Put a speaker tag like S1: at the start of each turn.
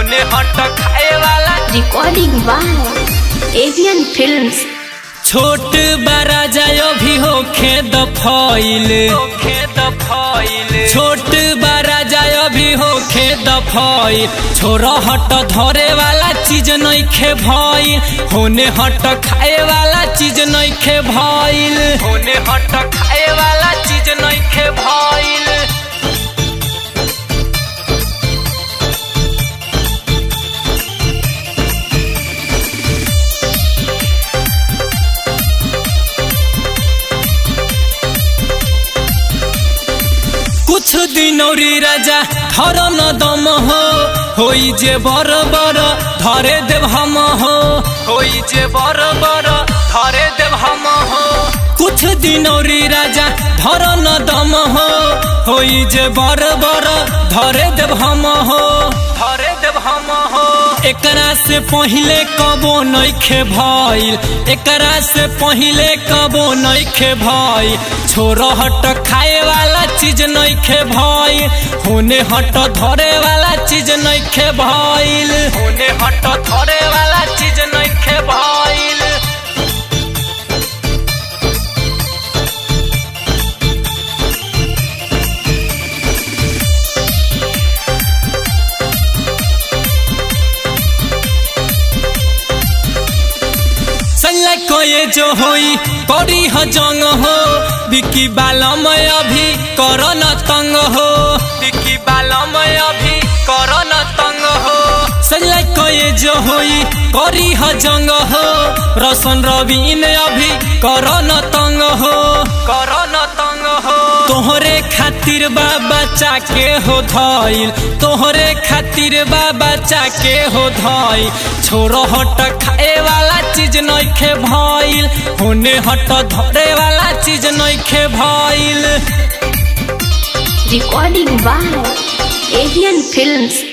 S1: होने हट खाए वाला
S2: Recording by Avian Films.
S1: छोट बड़ा जायो भी होखे दफाइल होखे दफाइल छोट बड़ा जायो भी होखे दफाइल छोरा हट धरे वाला चीज नइखे भइल होने हट खाए वाला चीज नइखे भइल होने हट खाए वाला चीज नइखे भइल कुछ दिन औरी राजा धर न दम हो होई जे बर बर धरे देव हम हो होई जे बर बर धरे देव हम हो कुछ दिन औरी राजा धर न दम हो होई जे बर बर धरे देव हम हो धरे देव हम हो एकरा से पहिले कबो नइखे भइल एकरा से पहिले कबो नइखे भइल छोर हट खाए वाला चीज नइखे भइल होने हट धरे वाला चीज नइखे भइल होने हट धरे वाला चीज नइखे भइल सल्ला कोये जो होई करी ह जंग हो बिकी बालम अभी कर न तंग हो बिकी बालम अभी कर न तंग हो सल्ला कोये जो होई करी ह जंग हो रसन रवीन अभी कर न तंग हो कर न तंग हो तोहरे खातिर बाबा चाके हो धइल तोहरे खातिर बाबा चाके हो धइल छोरो हट खाए वाला चीज नइखे भइल होने हट धरे वाला चीज नइखे भइल
S2: Recording by Avian Films.